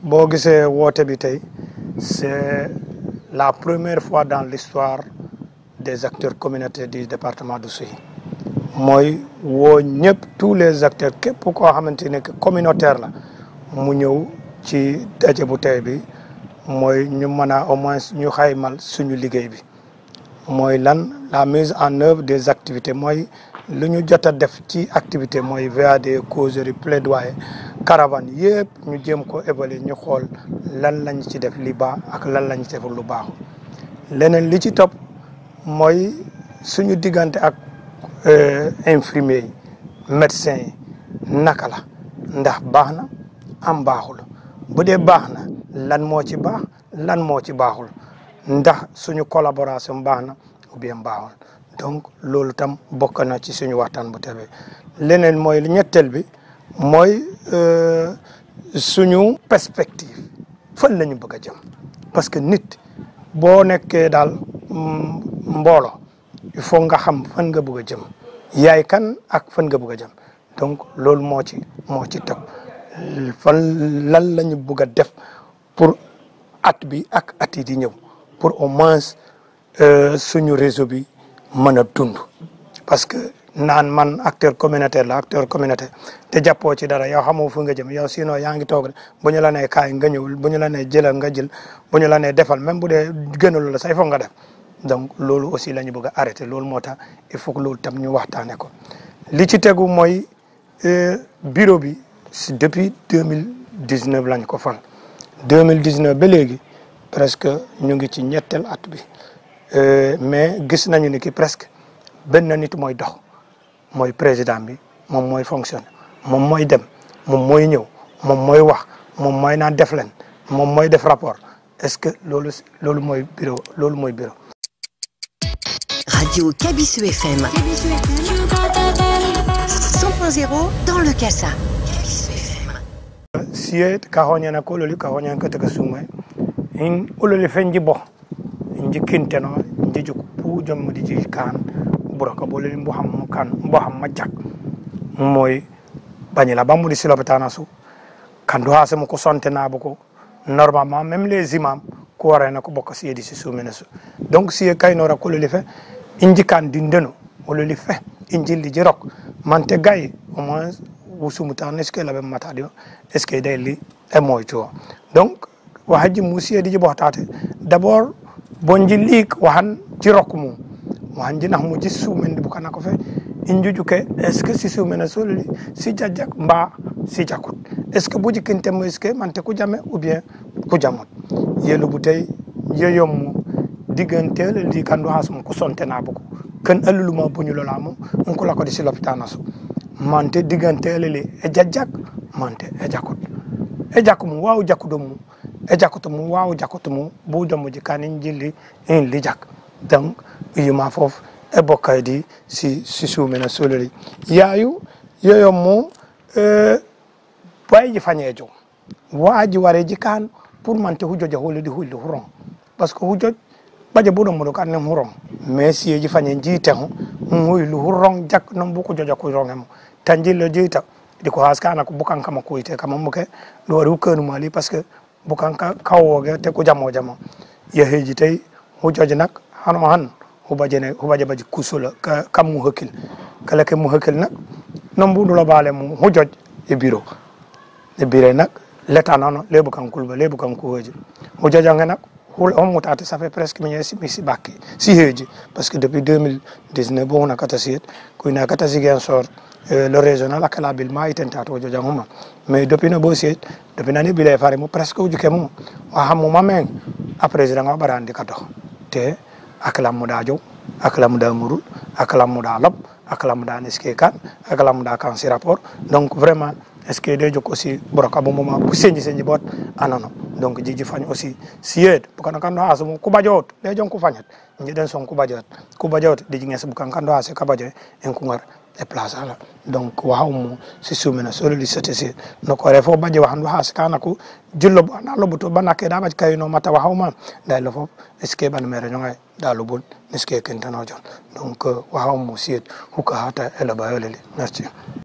boo gisee woote bi tey c'est la première fois dans l'histoire des acteurs communautaires du département de Souy mooy woo ñëpp tous les acteurs képp koo xamante ne que communautaire la mu ñëw ci daje bu tey bi mooy ñu mën a au moins ñu xaymal suñu liggéey bi mooy lan la mise en œuvre des activités mooy lu ñu jot a def ci activité mooy VAD causerie plaidoyer caravane yëpp ñu jéem ko évaluer ñu xool lan lañ ci def li baax ak lan lañ ci def lu baaxul leneen li ci topp mooy suñu diggante ak infirmier yi médecin yi naka la ndax baax na am baaxul bu dee baax na lan moo ci baax lan moo ci baaxul ndax suñu collaboration baax na ou bien baaxul donc loolu tam bokk na ci suñu waxtaan bu tebe leneen mooy ñetteel bi mooy suñu perspective fan la ñu bëgg a jëm parce que nit boo nekkee daal mbooloo il faut nga xam fan nga bëgg a jëm yaay kan ak fan nga bëgg a jëm donc loolu moo ci moo ci topp fan lan la ñu bëgg a def pour at bi ak at yi di ñëw pour au moins suñu réseau bi mën a dund parce que naan man acteur communautaire la acteur communautaire te jàppoo ci dara yow xamoo fu nga jëm yow sinon yaa ngi toog bu ñu la nee kaay nga ñëwul bu ñu la nee jëlal nga jël bu ñu la nee defal même bu dee gënalu la say foog nga def donc loolu aussi la ñu bëgg a arrêter loolu moo tax il faut que loolu tam ñu waxtaanee ko li ci tegu mooy bureau bi si depuis deux mille dix neuf lañ ko fan deux mille dix neuf ba léegi presque ñu ngi ci ñetteel at bi mais gis nañu ni ki presque benn nit mooy dox mooy président bi moom mooy fonctionner moom mooy dem moom mooy ñëw moom mooy wax moom mooy naan def leen moom mooy def rapport est-ce que loolu loolu mooy bureau loolu mooy bureau. Radio Kabisu FM. 100.0 dans le Kassa. Kabisu FM. siye kahoñana ko ololi kahoñan keteke sume in ololi fen jibo inji kinteno inji juk pu jom di ji kan buraka bololi mbo ham kan mbo ham majak moy bañila bamudi silopitana su kandu ha se mo ko sonte nabo ko normalement même les imams ko warana ko bokka siyedi si sumene su donc siye kaynora ko ololi fe inji kan dindeno ololi fe inji li jirok mante gay au moins wusumutan est ce que laɓe mataɗi o est ce que dayli e moytu o donc wo hajji musiyedi ji ɓohtate d' abord bo jillik wahan jirokko mum wahan jinah mo ji sumende bukana ko fe in jujuke est ce que si sumene solli si jajjak mba si jakut est ce que bo jikkintemo est ce que mante ku jame ou bien ku jamot yelubu tay yeyommo diggantele li kandu hasmo ko sontenabo ko ken alluluma buñulolamo on ko lakode si l'hôpital so mante diggantele li e jajjak mante e jakot e jakko mum waw jakkude mum e jakkoto mum waw jakkoto mum bo jommoji kanin jilli in li jak donc yima foof e bokkaydi si si sumena solori yayu yoyom mo bayji fañejo waaji wareji kan pour mante hujjoje hollidi hulde huron par ce que hujjoj ɓaje ɓuɗon moɗo kan nen huron mais siyeji fañe jiiteho huylu hurron jak non buko joja ko rongemo tan jillo jeyta ɗi ko haskana ko bukan kama kuyte kama muke ɗo waɗi hukkanu mali par ce que bukan kawoge te ko jamo jamo yeheji tawi hujjoje nak hano han hubajene hubaje baji kusola kam mu hakkil kala ke mu hakkil nak non mbuɗulo baale mu hujjoj e bureau e bureau nak l'état nono lebu kan kulba lebu kan kuhoji hujjojange nak hul on mutate ça fait presque mi mi si bakki si heeji parce que depuis 2019 bo huna kata siyet ko ina kata sigen sor le régional akala bil ma itenta to jojang huma mais depuis no bo siyet depuis nani bile fare mo presque ujuke mo wa hamu mamen a président nga barandi kato te akala muda jow akala muda murul akala muda lob akala muda neske kan akala muda kan si rapport donc vraiment est ce que de jok aussi borok abo moma bu senji senji bot anono donc jiji fañ aussi siyed bukana kando ha so ku bajot le jon ku fañat njiden son ku bajot ku bajot de jinges bukan kando ha se ka bajo en ku ngar e place ala donc wahaw mo si sumena solo li sete si no ko refo baje wahandu ha se kana ku jullo bo na lobo to banake da baj kayno mata wahaw ma dai lo fop est ce que ban mere nyonga da lo bon est ce que kentano jon donc wahaw mo siyed hukka hata e la bayolele merci